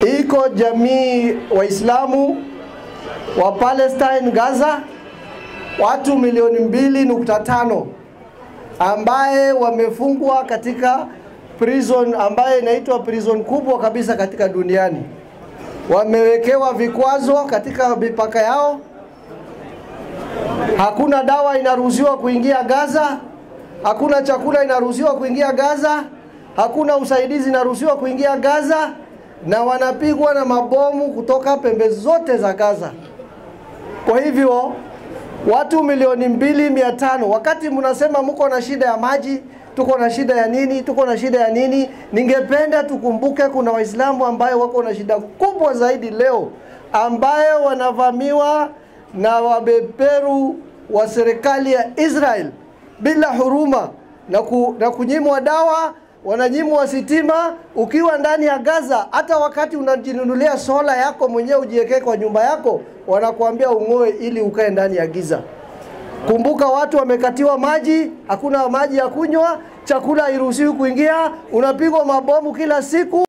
iko jamii Waislamu wa Palestine Gaza, watu milioni mbili nukta tano ambaye wamefungwa katika prison ambaye inaitwa prison kubwa kabisa katika duniani. Wamewekewa vikwazo katika mipaka yao, hakuna dawa inaruhusiwa kuingia Gaza, hakuna chakula inaruhusiwa kuingia Gaza, hakuna usaidizi inaruhusiwa kuingia Gaza, na wanapigwa na mabomu kutoka pembe zote za Gaza. Kwa hivyo watu milioni mbili mia tano wakati mnasema mko na shida ya maji, tuko na shida ya nini, tuko na shida ya nini, ningependa tukumbuke kuna Waislamu ambayo wako na shida kubwa zaidi leo, ambayo wanavamiwa na wabeberu wa serikali ya Israel bila huruma na, ku, na kunyimwa dawa wananyimwa sitima ukiwa ndani ya Gaza. Hata wakati unajinunulia sola yako mwenyewe ujiwekee kwa nyumba yako, wanakuambia ung'oe ili ukae ndani ya giza. Kumbuka watu wamekatiwa maji, hakuna maji ya kunywa, chakula hairuhusiwi kuingia, unapigwa mabomu kila siku.